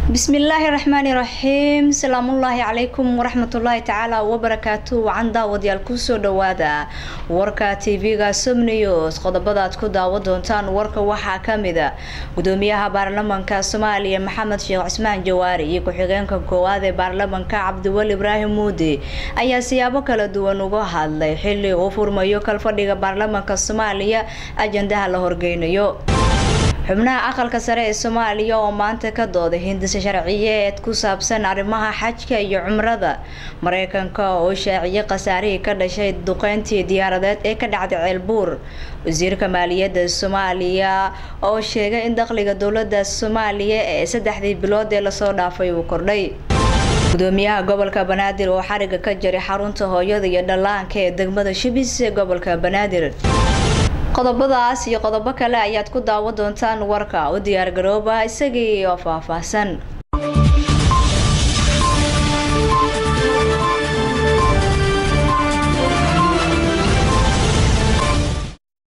bismillaahi raxmaani raxiim salaamullaahi calaykum waraxmatullaahi tacaala wabarakaatu wacan daawadayaal kusoo dhawaada warka tv-ga somnews qodobadaad ku daawa doontaan warka waxaa kamida gudoomiyaha baarlamanka soomaaliya maxamed sheekh cismaan jawaari iyo ku-xigeenka koowaad ee baarlamanka cabdiweli ibraahim muude ayaa siyaabo kala duwan uga hadlay xili uu furmayo kalfadhiga baarlamanka soomaaliya ajandaha la horgeynayo xubnaha aqalka sare ee soomaaliya oo maanta ka dooday hindisa sharciyeed ku saabsan arrimaha xajka iyo cumrada mareykanka oo shaaciyay khasaarihii ka dhashay duqeyntii diyaaradeed ee ka dhacday ceelbuur wasiirka maaliyadda soomaaliya oo sheegay in dakhliga dowlada soomaaliya ee saddexdii bilood ee lasoo dhaafay uu kordhay gudoomiyaha gobolka banaadir oo xariga ka jaray xarunta hooyada iyo dhallaanka ee degmada shibis ee gobolka banaadir qodobadaas iyo qodobo kale ayaad ku daawa doontaan warka u diyaargarooba isagii oo faahfaahsan